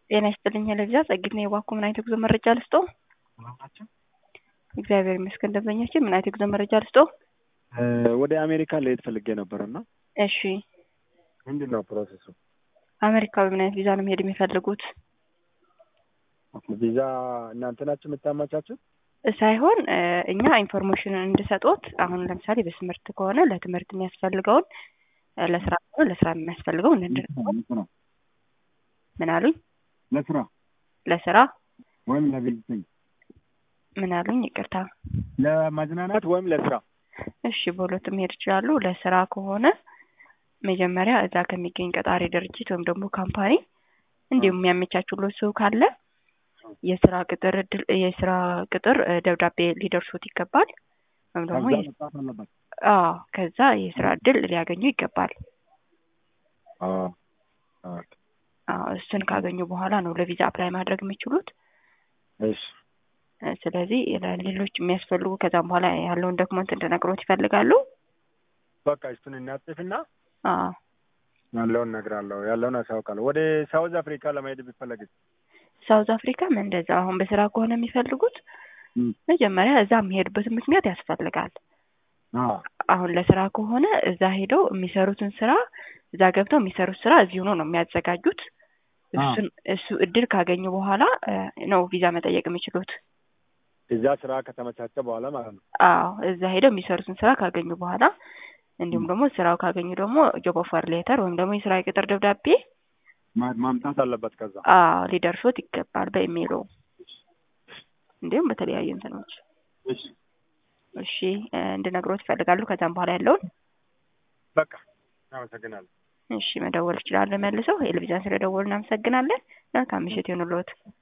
ጤና ይስጥልኝ ለቪዛ ጸግት ነው የባኩ ምን አይነት የጉዞ መረጃ ልስጦ? እግዚአብሔር ይመስገን ደንበኛችን ምን አይነት የጉዞ መረጃ ልስጦ? ወደ አሜሪካ ልሄድ ፈልጌ ነበር እና እሺ ምንድን ነው ፕሮሰሱ? አሜሪካ በምን አይነት ቪዛ ነው መሄድ የሚፈልጉት? ቪዛ እናንተ ናችሁ የምታመቻቹት? ሳይሆን እኛ ኢንፎርሜሽንን እንድሰጦት አሁን ለምሳሌ በትምህርት ከሆነ ለትምህርት የሚያስፈልገውን ለስራ ከሆነ ለስራ የሚያስፈልገውን እንድንሰጦት ምን አሉኝ? ለስራ ለስራ ወይም ለቪዚቲንግ ምን አሉኝ? ይቅርታ ለማዝናናት ወይም ለስራ እሺ በሁለቱም መሄድ ይችላሉ። ለስራ ከሆነ መጀመሪያ እዛ ከሚገኝ ቀጣሪ ድርጅት ወይም ደግሞ ካምፓኒ እንዲሁም የሚያመቻቹለት ሰው ካለ የስራ ቅጥር እድል የስራ ቅጥር ደብዳቤ ሊደርሱት ይገባል። ወይም ደግሞ አዎ ከዛ የስራ እድል ሊያገኙ ይገባል። አዎ እሱን ካገኙ በኋላ ነው ለቪዛ አፕላይ ማድረግ የሚችሉት። እሺ ስለዚህ ሌሎች የሚያስፈልጉ ከዛም በኋላ ያለውን ዶክመንት እንድነግሮት ይፈልጋሉ። በቃ እሱን እናጽፍና አዎ ያለውን እነግራለሁ፣ ያለውን አሳውቃለሁ። ወደ ሳውዝ አፍሪካ ለመሄድ ቢፈለግስ? ሳውዝ አፍሪካም እንደዛ አሁን በስራ ከሆነ የሚፈልጉት መጀመሪያ እዛ የሚሄዱበትን ምክንያት ያስፈልጋል። አሁን ለስራ ከሆነ እዛ ሄደው የሚሰሩትን ስራ እዛ ገብተው የሚሰሩት ስራ እዚሁ ነው ነው የሚያዘጋጁት። እሱን እሱ እድል ካገኙ በኋላ ነው ቪዛ መጠየቅ የሚችሉት። እዛ ስራ ከተመቻቸ በኋላ ማለት ነው። አዎ እዛ ሄደው የሚሰሩትን ስራ ካገኙ በኋላ እንዲሁም ደግሞ ስራው ካገኙ ደግሞ ጆብ ኦፈር ሌተር ወይም ደግሞ የስራ የቅጥር ደብዳቤ ማምጣት አለበት። ከዛ አዎ ሊደርሶት ይገባል በኢሜይሉ እንዲሁም በተለያዩ እንትኖች። እሺ እሺ እንድነግሮት ይፈልጋሉ። ከዛም በኋላ ያለውን በቃ አመሰግናለሁ። እሺ መደወል ይችላሉ መልሰው። የልብጃን ስለደወሉ እናመሰግናለን። መልካም ምሽት ይሁንልዎት።